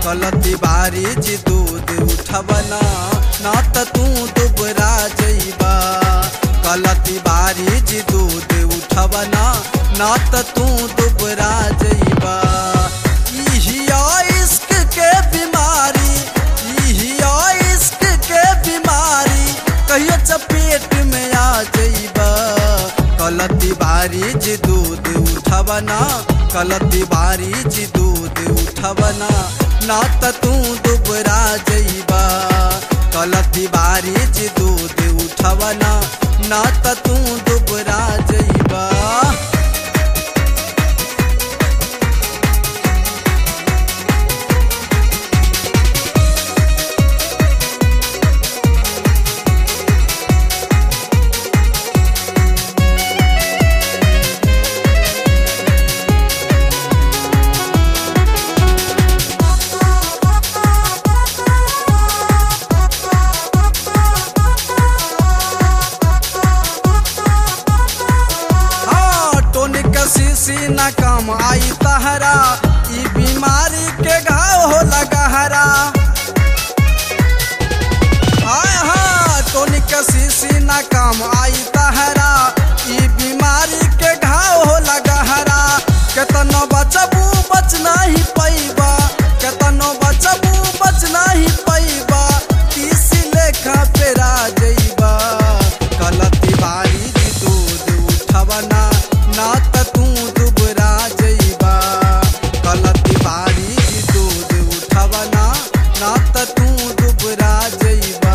कलती बारी जी दूध उठवना ना त तू दुबरा जइबा कलती बारी जी दूध उठवना ना त तू दुबरा जइबा इहिया इश्क के बीमारी इहिया इश्क के बीमारी कहियो चपेट में आ जइबा कलती बारी जी दूध उठवना कलती बारी जी दूध उठवना ना त तू दुबरा जइबा कलती बारी जी दूध उठवना ना त तू दुबरा जइबा हाँ टोनिक शीशी न काम आई तहरा ई बीमारी के घाव हो लगहरा हाँ हाँ टोनिक शीशी न काम आई तहरा ई बीमारी के घाव हो लगहरा केतनो बचबू बच नहीं पैबा केतनो बचबू बच नहीं पैबा तीस लेखा पेरा जइबा कलती बारी जी दूध उठवना ना त तू दुबरा जइबा कलती बारी जी दूध उठवना ना त तू दुबरा जइबा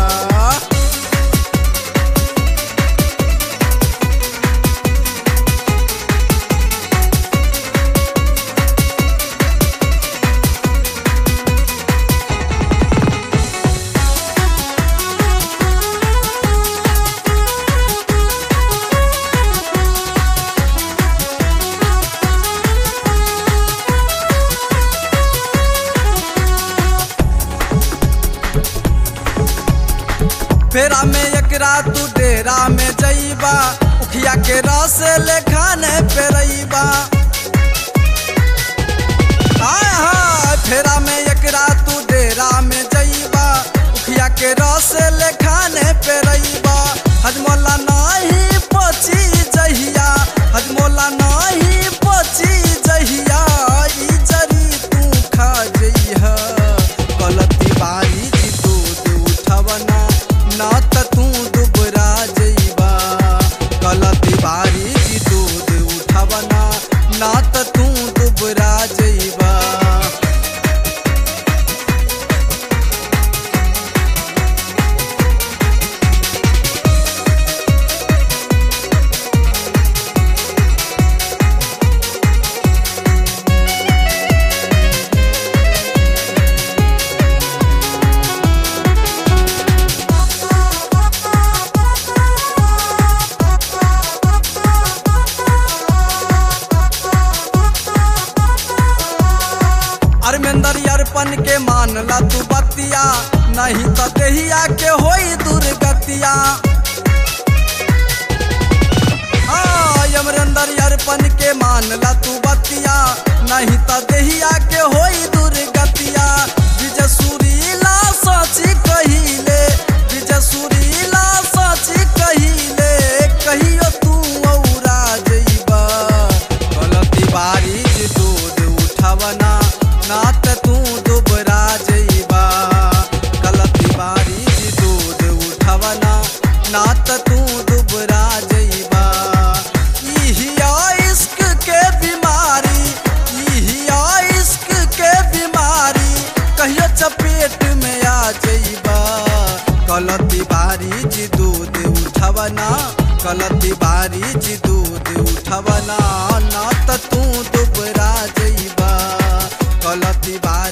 फेरा में एकरा तू डेरा में जइबा उखिया के रस ले खाने पे रइबा हाय हाय फेरा में एकरा तू डेरा में जइबा उखिया के रस ले खाने पे रइबा हजमोला नहीं पची जहिया हजमोला नहीं पची जहिया ई जरी तू खा जइहा गलती बारी जी दूध उठवना ना त तू दुबरा जइबा गलती बारी जी दूध उठवना ना त तू दुबरा जइबा अरमेंदर अरपन के मानला तू बतिया नहीं तो दहिया के होई दुर्गतिया हाँ यमरेंदर अरपन के मानला तू बतिया नहीं तो दहिया के होई दुर्गतिया विजय सुरीला सची कहिले विजय सुरीला सची कहिले कहियो तू औरा जइबा गलती बारी जी दूध उठवना ना त तू दुबरा जइबा गलती बारी जी दूध उठवना ना त तू दुबरा जइबा इहिया इश्क के बीमारी इहिया इश्क के बीमारी कहियो चपेट में आ जइबा गलती बारी जी दूध उठवना गलती बारी जी दूध उठवना ना त तू दुबरा जइबा गलती बारी